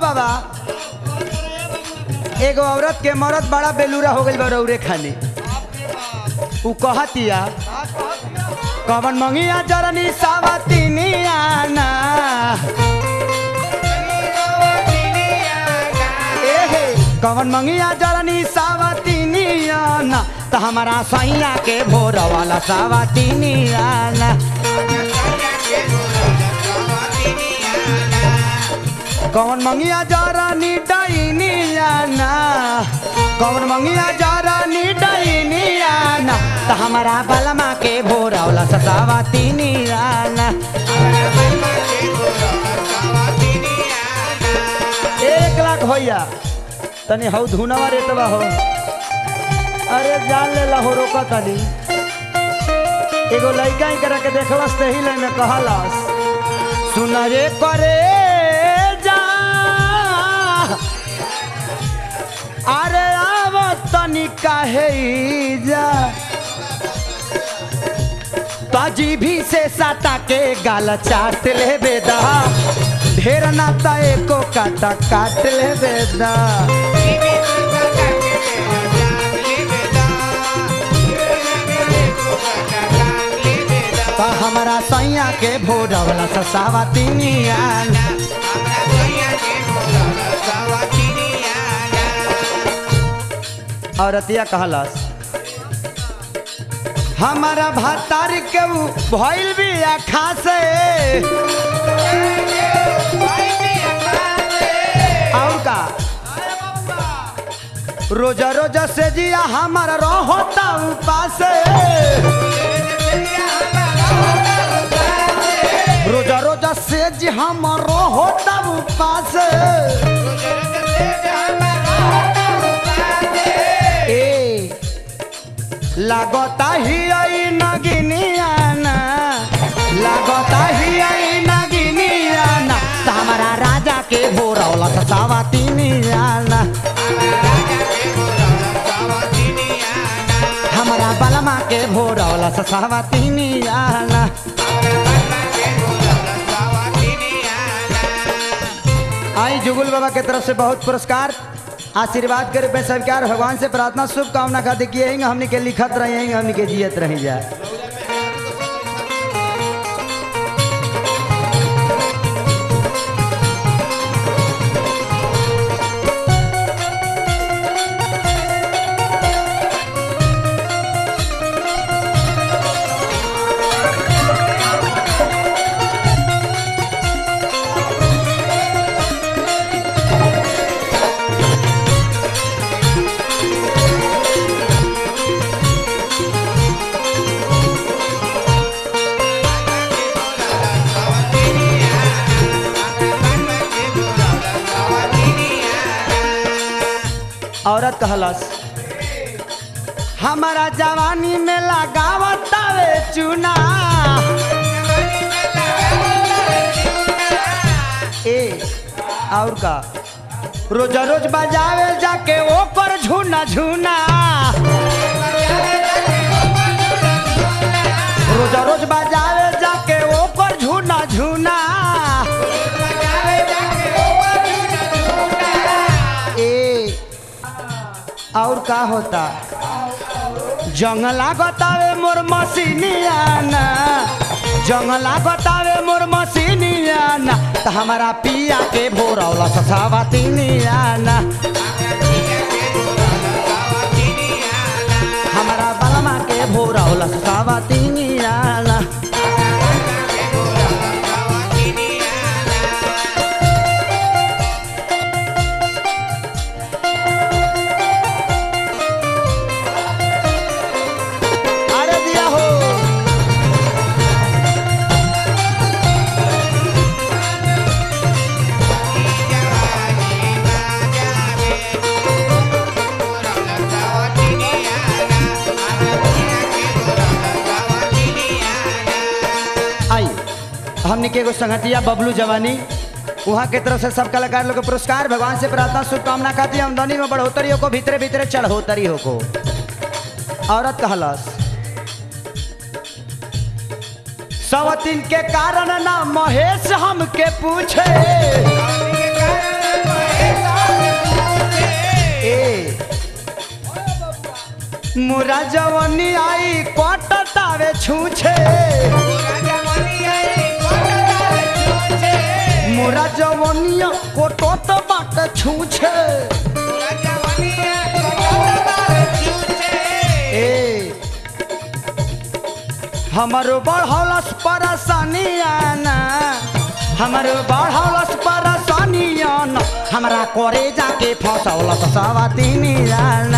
बाबा एगो औरत के मरद बड़ा बेलूरा हो गइल बा रौरे खाने उ कहतिया कवन मंगिया जरनी सावतिनिया ना एहे कवन मंगिया जरनी सावतिनिया ना त हमारा सैया के भोर वाला सावतिनिया ना कौन मंगिया जरनी डैनिया ना कौन मंगिया जरनी डैनिया ना त हमारा बलमा के भोर वाला ससावतिनिया ना एक लाख होइया तनी हौ धुनवा रेतवा हो अरे जान ले ला हो रोका तनी एगो लइका ही करा के देखलस ते ही ले में कहलस सुन रे करे जा अरे आव तनी काहे जा ताजी भी से साटा के गाल चाट ले बेदा ढेर ना तय को काटा काट ले बेदा त हमारा सैया के भोरवला ससावा तिनिया औरतिया कहलस हमारा भातार के उ भइल भी आखा से और का रोजा रोजा से जिया हमारा रहता उपास रोजा रोजा से जी हमारो होता उपास ए लागता ही आई नगिनिया ना लागता ही आई नगिनिया ना त हमारा राजा के भोरौला ससावा तिनिया ना हमारा बलमा के भोरौला ससावा तिनिया ना आई जुगुल बाबा के तरफ से बहुत पुरस्कार आशीर्वाद करे पे स्वीकार भगवान से प्रार्थना शुभकामना खातिर किए हैं हमने के लिखत रहे हैं हमने के जियत रही जाए औरत कहलस हमारा जवानी में लगावतावे चुना ए और का रोजा रोज बजावे जाके ओकर झूना झूना रोजा रोज बजावे जाके ओकर झूना झूना ए और का होता जंगला गतावे मोर मसीनिया ना जंगला गतावे मोर मसीनिया ना त हमारा पिया के भोरौला ससावा तिनिया ना हमारा बलमा के भोरौला ससावा तिनिया ना अरे दिया हो आई हमने के एगो संगतिया बबलू जवानी वहाँ के तरफ से सब कलाकार लोग के पुरस्कार भगवान से प्रार्थना शुभकामना खाती आमदनी में बढ़ोतरी हो को भीतरे भीतरे चढ़ोतरी हो को औरत कहलस सवतीन के कारण ना महेश हमके पूछे ए मोरा जवनी आई कटतावे छूछे मोरा जवनिया कोटत बाट छूछे ए हमारो बढ़ौलस परेशानी आना हमारो बढ़ौलस परेशानी आना हमरा करे जाके फसौलस सवातीनी आना